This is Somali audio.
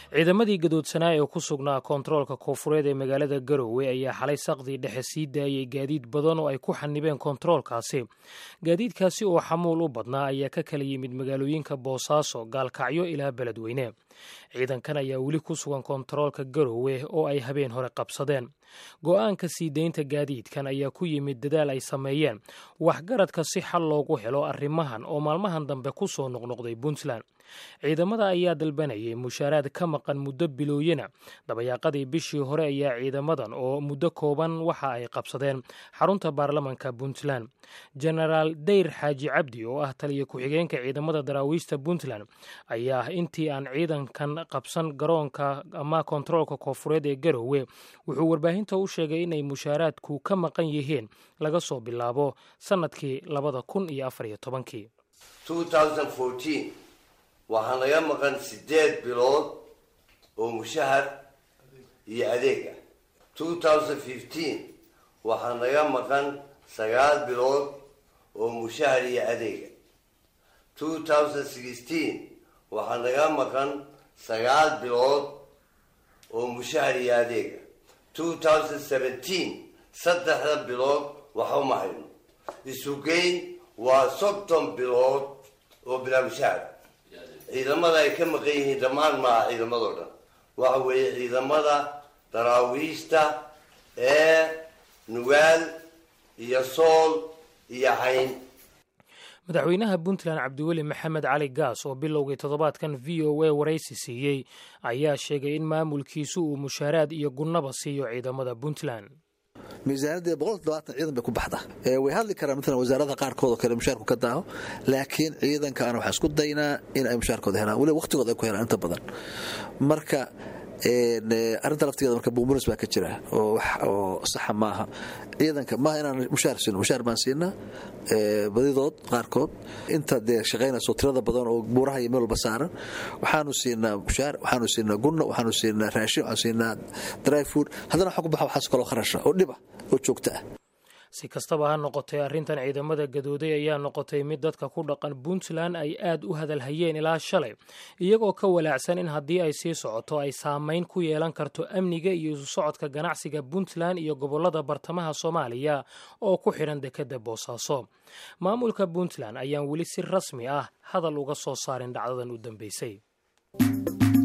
ciidamadii gadoodsanaa ee ku sugnaa koontaroolka koonfureed ee magaalada garowe ayaa xalay saqdii dhexe sii daayay gaadiid badan oo ay ku xanibeen koontaroolkaasi gaadiidkaasi oo xamuul u badnaa ayaa ka kala yimid magaalooyinka boosaaso gaalkacyo ilaa beledweyne ciidankan ayaa weli ku sugan koontaroolka garowe oo ay habeen hore qabsadeen go'aanka sii deynta gaadiidkan ayaa ku yimid dadaal ay sameeyeen waxgaradka si xal loogu helo arrimahan oo maalmahan dambe ku soo noqnoqday puntland ciidamada ayaa dalbanayay mushaaraad ka maqan muddo bilooyina dabayaaqadii bishii hore ayaa ciidamadan oo muddo kooban waxa ay qabsadeen xarunta baarlamanka puntland genaraal dayr xaaji cabdi oo ah taliya ku-xigeenka ciidamada daraawiista puntland ayaa intii aan ciidankan qabsan garoonka ama koontaroolka koonfureed ee garowe wuxuu warbaahinta u sheegay inay mushaaraadku ka maqan yihiin laga soo bilaabo sannadkii labada kun iyo afar iyo tobankii waxaa naga maqan sideed bilood oo mushahar iyo adeeg ah two thousand fifteen waxaa naga maqan sagaal bilood oo mushahar iyo adeega two thousand sixteen waxaa naga maqan sagaal bilood oo mushahar iyo adeega two thousand seventeen saddexda bilood waxa uma hayno isugeyn waa soddon bilood oo bilaa mushahar ciidamada ay ka maqan yihiin dhammaan maaha ciidamadoo dhan waxa weeye ciidamada daraawiishta ee nugaal iyo sool iyo cayn madaxweynaha puntland cabdiweli maxamed cali gaas oo bilowgii toddobaadkan v o a waraysi siiyey ayaa sheegay in maamulkiisu uu mushaaraad iyo gunnaba siiyo ciidamada puntland miisaanadii boqol todobaatan ciidan bay ku baxda way hadli karaan maalan wasaaradaha qaarkood oo kale mushaarku ka daaho laakiin ciidanka ana waxaa isku daynaa in ay mushaarkooda helaan weliba waqtigooda ay ku helaan inta badan marka arrinta laftigeeda marka buumunis baa ka jira oo saxa maaha ciidanka maaha inaan mushaar siino mushaar baan siinaa badidood qaarkood inta dee shaqaynayso tirada badan oo buuraha iyo meel walba saaran waxaanu siinaa mushaar waxaanu siinaa gunno waxaanu siinaa raashin waxaanu siinaa dry food haddana waxaa ku baxa waxaas kaloo kharasha oo dhiba oo joogta ah si kastaba ha noqotee arrintan ciidamada gadooday ayaa noqotay mid dadka ku dhaqan puntland ay aad u hadalhayeen ilaa shalay iyagoo ka walaacsan in haddii ay sii socoto ay saamayn ku yeelan karto amniga iyo isu socodka ganacsiga puntland iyo gobollada bartamaha soomaaliya oo ku xidhan dekedda boosaaso maamulka puntland ayaan weli si rasmi ah hadal uga soo saarin dhacdadan u dambeysay